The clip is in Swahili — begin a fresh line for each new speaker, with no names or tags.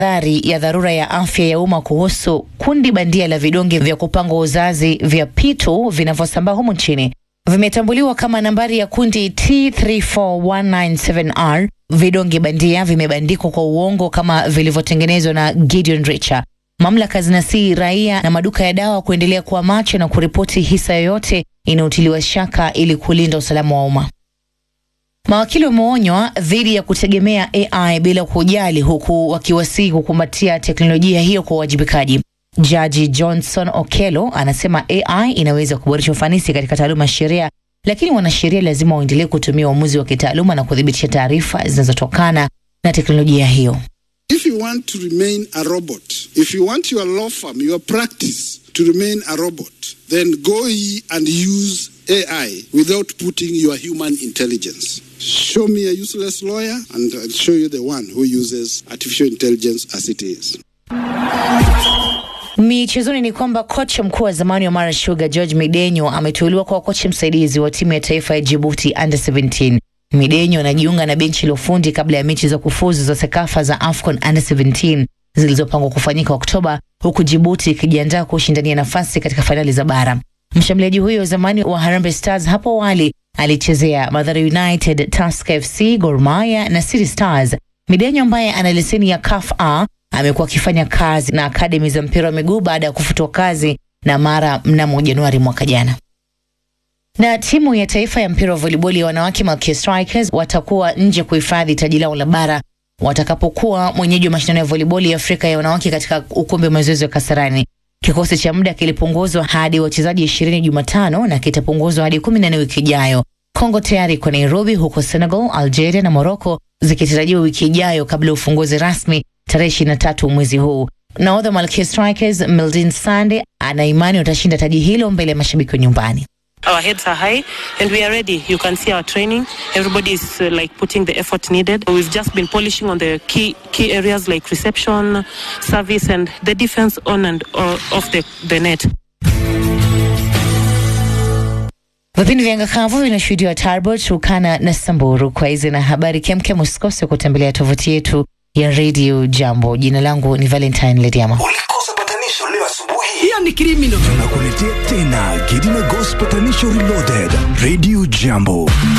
tahadhari ya dharura ya afya ya umma kuhusu kundi bandia la vidonge vya kupanga uzazi vya P2 vinavyosambaa humu nchini vimetambuliwa kama nambari ya kundi T34197R. Vidonge bandia vimebandikwa kwa uongo kama vilivyotengenezwa na Gideon Richa. Mamlaka zinasihi raia na maduka ya dawa kuendelea kuwa macho na kuripoti hisa yoyote inayotiliwa shaka ili kulinda usalama wa umma. Mawakili wameonywa dhidi ya kutegemea AI bila kujali, huku wakiwasihi kukumbatia teknolojia hiyo kwa uwajibikaji. Jaji Johnson Okelo anasema AI inaweza kuboresha ufanisi katika taaluma ya sheria, lakini wanasheria lazima waendelee kutumia uamuzi wa kitaaluma na kuthibitisha taarifa zinazotokana na teknolojia hiyo.
If you want to remain a robot, if you want your law firm, your practice to remain a robot, then go ye and use AI without putting your human intelligence. Show me a useless lawyer and I'll show you the one who uses artificial intelligence as it is.
Michezoni ni kwamba kocha mkuu wa zamani wa Mara Sugar George Midenyo ameteuliwa kwa kocha msaidizi wa timu ya taifa ya Djibouti under 17. Midenyo anajiunga na benchi la ufundi kabla ya mechi za kufuzu za Sekafa za AFCON under 17 zilizopangwa kufanyika Oktoba, huku Djibouti ikijiandaa kushindania nafasi katika fainali za bara. Mshambuliaji huyo wa zamani wa Harambee Stars hapo awali alichezea Mathare United, Tusker FC, Gor Mahia na City Stars. Midenyo ambaye ana leseni ya CAF A amekuwa akifanya kazi na akademi za mpira wa miguu baada ya kufutwa kazi na Mara mnamo Januari mwaka jana. Na timu ya taifa ya mpira wa volleyball ya wanawake Malkia Strikers watakuwa nje kuhifadhi taji lao la bara watakapokuwa mwenyeji wa mashindano ya volleyball ya Afrika ya wanawake katika ukumbi wa mazoezi wa Kasarani. Kikosi cha muda kilipunguzwa hadi wachezaji ishirini Jumatano na kitapunguzwa hadi kumi na nne wiki ijayo. Kongo tayari kwa Nairobi, huko Senegal, Algeria na Morocco zikitarajiwa wiki ijayo kabla ya ufunguzi rasmi tarehe ishirini na tatu mwezi huu. Nahodha Malkia Strikers Mildin Sande ana imani watashinda taji hilo mbele ya mashabiki wa nyumbani.
Our heads are high and we are ready. You can see our training. Everybody is uh, like putting the effort needed. We've just been polishing on the key key areas like reception, service, and the defense on and uh, off the, the net.
Vipindi vya ngakavu vinashuhudiwa Tarbot, Turkana na Samburu. Kwa hizi na habari kemkem, usikose kutembelea tovuti yetu ya Radio Jambo. Jina langu ni Valentine Lediama.
Ulikosa patanisho leo asubuhi.
hiyo ni criminal
Tunakuletea tena Gidina Ghost Patanisho Reloaded. Radio Jambo.